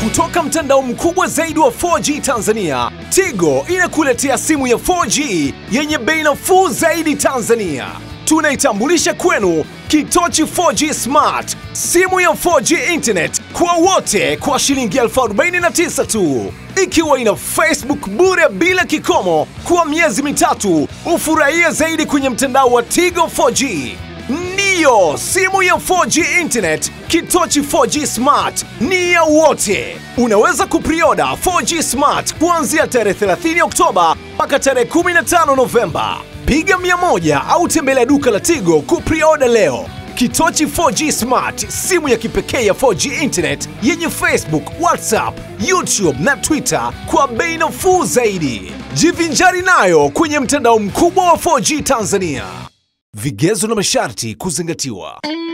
Kutoka mtandao mkubwa zaidi wa 4G Tanzania, Tigo inakuletea simu ya 4G yenye bei nafuu zaidi Tanzania. Tunaitambulisha kwenu Kitochi 4G Smart, simu ya 4G internet kwa wote kwa shilingi elfu arobaini na tisa tu, ikiwa ina Facebook bure bila kikomo kwa miezi mitatu. Ufurahie zaidi kwenye mtandao wa Tigo 4G. Ndiyo, simu ya 4G internet Kitochi 4G Smart ni ya wote. Unaweza kuprioda 4G Smart kuanzia tarehe 30 Oktoba mpaka tarehe 15 Novemba. Piga 100 au tembelea duka la Tigo kuprioda leo. Kitochi 4G Smart, simu ya kipekee ya 4G internet yenye Facebook, WhatsApp, YouTube na Twitter kwa bei nafuu zaidi. Jivinjari nayo kwenye mtandao mkubwa wa 4G Tanzania. Vigezo na masharti kuzingatiwa.